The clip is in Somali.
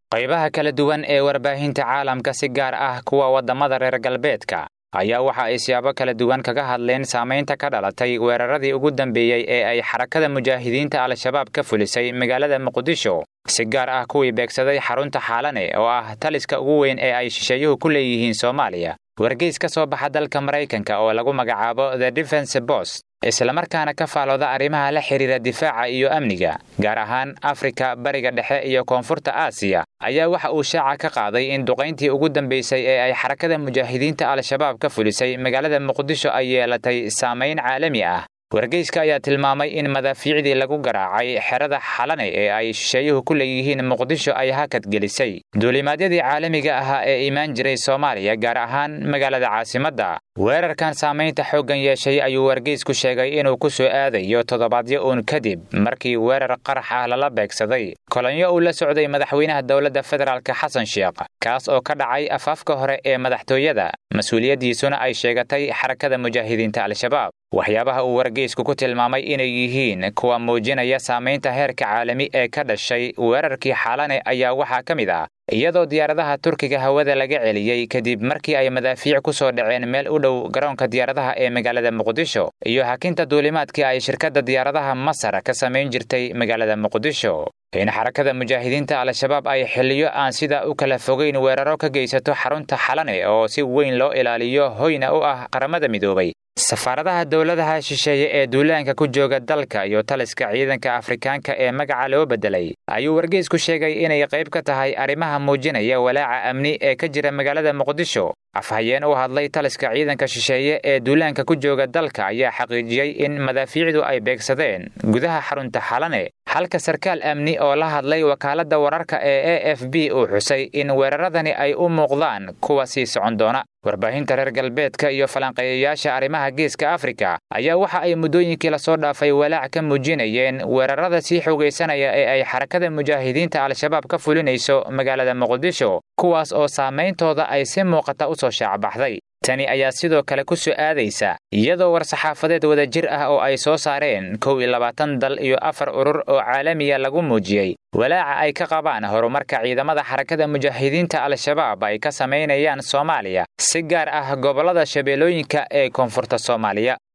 qaybaha kala duwan ee warbaahinta caalamka si gaar ah kuwa waddamada reer galbeedka ayaa waxa ay siyaabo kala duwan kaga hadleen saamaynta ka dhalatay weeraradii ugu dambeeyey ee ay xarakada mujaahidiinta al-shabaab ka fulisay magaalada muqdisho si gaar ah kuwii beegsaday xarunta xaalane oo ah taliska ugu weyn ee ay shisheeyuhu ku leeyihiin soomaaliya wargeys ka soo baxa dalka maraykanka oo lagu magacaabo the defense bost islamarkaana ka faalooda arrimaha la xidhiira difaaca iyo amniga gaar ahaan afrika bariga dhexe iyo koonfurta aasiya ayaa waxa uu shaaca ka qaaday in duqayntii ugu dambaysay ee ay xarakada mujaahidiinta al-shabaab ka fulisay magaalada muqdisho ay yeelatay saamayn caalami ah wargeyska ayaa tilmaamay in madaafiicdii lagu garaacay xerada xalane ee ay shisheeyuhu ku leeyihiin muqdisho ay hakad gelisay duulimaadyadii caalamiga ahaa ee imaan jiray soomaaliya gaar ahaan magaalada caasimadda weerarkan saamaynta xooggan yeeshay ayuu wargeysku sheegay inuu ku soo aadayo toddobaadyo uun kadib markii weerar qarax ah lala beegsaday kolonyo uu la socday madaxweynaha dowladda federaalk xasan sheekh kaas oo ka dhacay afaafka hore ee madaxtooyada mas-uuliyaddiisuna ay sheegatay xarakada mujaahidiinta al-shabaab waxyaabaha uu wargeysku ku tilmaamay inay yihiin kuwa muujinaya saamaynta heerka caalami ee ka dhashay weerarkii xaalane ayaa waxaa ka mid ah iyadoo diyaaradaha turkiga hawada laga celiyey kadib markii ay madaafiic ku soo dhaceen meel u dhow garoonka diyaaradaha ee magaalada muqdisho iyo hakinta duulimaadkii ay shirkadda diyaaradaha masar ka samayn jirtay magaalada muqdisho in xarakada mujaahidiinta al-shabaab ay xiliyo aan sidaa u kala fogeyn weeraro ka geysato xarunta xalane oo si weyn loo ilaaliyo hoyna u ah qaramada midoobay safaaradaha dowladaha shisheeye ee duulaanka ku jooga dalka iyo taliska ciidanka afrikaanka ee magaca loo beddelay ayuu wargeysku sheegay inay qayb ka tahay arrimaha muujinaya walaaca amni ee ka jira magaalada muqdisho afhayeen u hadlay taliska ciidanka shisheeye ee duulaanka ku jooga dalka ayaa xaqiijiyey in madaafiicdu ay beegsadeen gudaha xarunta xalane halka sarkaal amni oo la hadlay wakaaladda wararka ee a f b uu xusay in weeraradani ay u muuqdaan kuwa sii socon doona warbaahinta reer galbeedka iyo falanqeeyayaasha arrimaha geeska afrika ayaa waxa ay muddooyinkii lasoo dhaafay walaac ka muujinayeen weerarada sii xoogaysanaya ee ay xarakada mujaahidiinta al-shabaab ka fulinayso magaalada muqdisho kuwaas oo saameyntooda ay si muuqata u soo shaacbaxday tani ayaa sidoo kale ku soo aadaysa iyadoo war-saxaafadeed wadajir ah oo ay soo saareen kow iyo labaatan dal iyo afar urur oo caalamiya lagu muujiyey walaaca ay ka qabaan horumarka ciidamada xarakada mujaahidiinta al-shabaab ay ka samaynayaan soomaaliya si gaar ah gobollada shabeellooyinka ee koonfurta soomaaliya